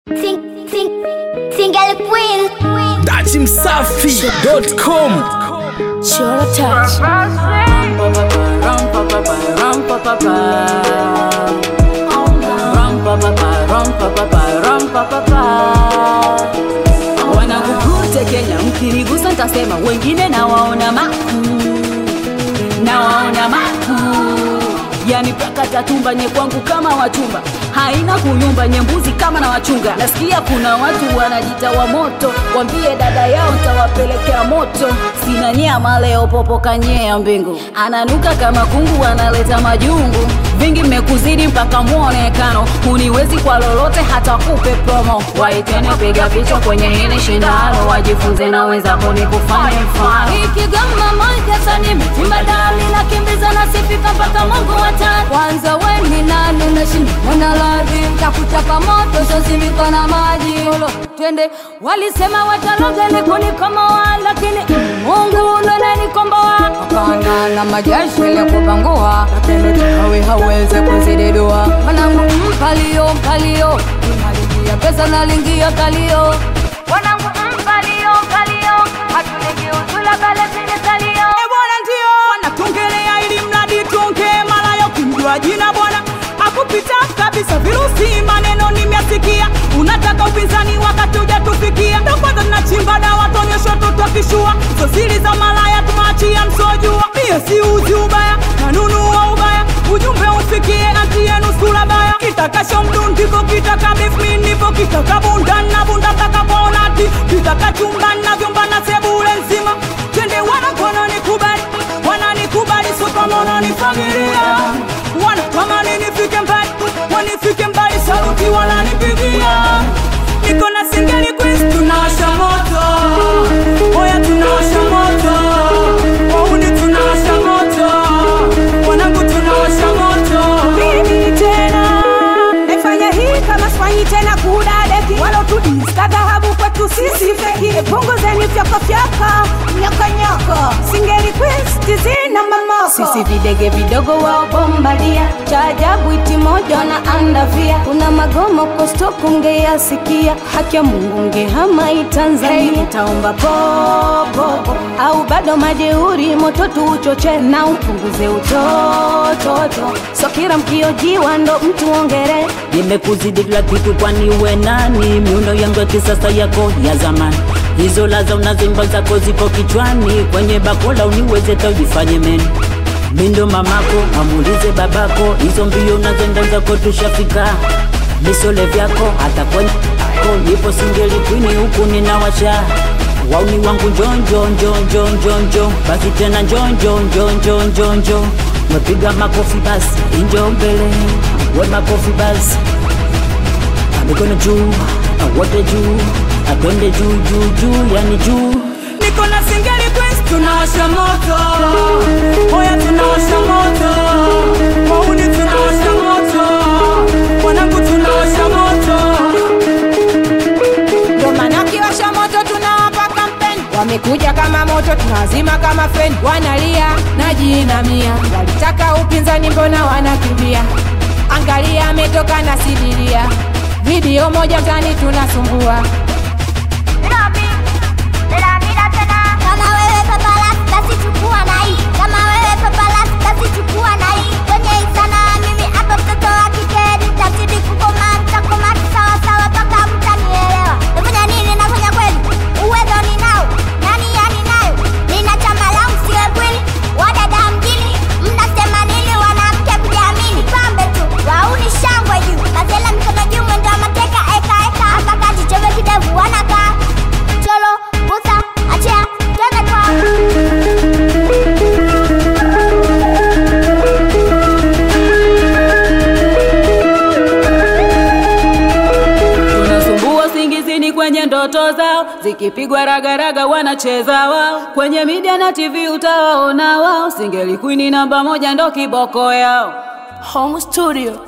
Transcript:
Sing, sing, single queen. Dachimsafi.com Sure touch. wanakukute Kenya, mkinigusa ntasema wengine nawaona makuu, nawaona makuu yani paka tatumba nye kwangu kama wachumba haina kuyumba nyembuzi kama na wachunga nasikia kuna watu wanajita wa moto wambie dada yao ntawapelekea moto sina nyama leo popoka nyea mbingu ananuka kama kungu analeta majungu vingi mmekuzidi mpaka mwonekano huniwezi kwa lolote hata kupe promo waitene piga picha kwenye hili shindano wajifunze na wenzako ni kufanya mfano ikigoma moja sani mitimba dali na kimbiza na sifika mpaka mungu watatu Kwanza we ni nani unashindana ladhi Takuchapa moto sozimiko na maji Olo, twende walisema wataloga ni kunikomoa lakini Mungu ndo ananikomboa Akana na majeshi ya kupangua Lakini chawi hawezi kuzididua Mwanangu mpalio mpalio Unalingia pesa nalingia kalio Wanangu mpalio mpalio Hatulingi utula kale sini kalio E bwana ndio wanatongelea ili mradi tonge mara ya kumjua jina bwana akupita kabisa virusi maneno nimyasikia unataka upinzani wakati hujatufikia ndo kwanza tunachimba dawa tonyesho tutokishua so siri za malaya tumaachia msojua mie si uzi ubaya nanunua ubaya ujumbe ufikie anti yenu sura baya kitakasho mdundiko kitaka beef mi nipo kitaka bunda na bunda taka bonati kitaka chumba na vyumba na sebule nzima twende wanakona nikubali wananikubali sopamono nifagiria wanatamani nifike mbali wanifike mbali saluti wananipigia niko na singeli quiz tunawasha moto oya tunawasha moto wauni tunawasha moto wanangu tunawasha moto mimi tena naifanya hii kama sifanyi tena kudadeki walotudista dhahabu kwetu sisi feki punguzeni fyakafyaka nyakanyaka singeli quiz tizina mamoko sisi videge vidogo wao bombadia cha ajabu iti moja na andavia kuna magomo kostoku ngeyasikia haki ya mungu ngehama itanzania hey, utaomba popopo au bado majeuri moto tuuchoche na upunguze utototo so kila mkiojiwa ndo mtu ongere nimekuzidi kila kitu kwani we nani miundo yangu ya kisasa yako ya zamani hizo laza unazimba zako ziko kichwani kwenye bakola uniweze taujifanye meni mindo mamako amulize babako hizo mbio unazenda zako tushafika misole vyako hata kwenye ko nipo singeli kwini huku ninawasha wauni wangu njonjo njonjo njonjo basi tena njonjo njonjo njonjo mepiga makofi basi injo mbele we makofi basi mikono juu wote juu atwende juu juu juu yani juu niko na singeli quiz tunawasha moto oya tunawasha moto wauni tunawasha moto wanangu tunawasha moto ndo maana kiwasha moto tunawapa kampeni wamekuja kama moto tunawazima kama feni wanalia na jinamia walitaka upinzani mbona wanakimbia angalia ametoka na sidiria video moja mtani tunasumbua Kama wewe papalas basi chukua na hii. Kama wewe papalas basi chukua na hii. Kwenye hii sanaa mimi hapa mtoto wa kike nitazidi kukoma, nitakoma sawa sawa mpaka mtanielewa. Nafanya nini? Nafanya kweli. Uwezo ninao. Nani yani nayo? Nina chama langu siwe kweli. Wadada mjini mnasema nini? Wanamke kujiamini. Pambe tu. Wauni shangwe juu. Mazela mikono juu mwendo wa mateka eka eka. Hapa kati chove kidevu wanakaa. Cholo, busa, achia, twende kwa tunasumbua singizini kwenye ndoto zao zikipigwa ragaraga wanacheza wao kwenye media na tv utawaona wao singeli kwini namba moja ndo kiboko yao home studio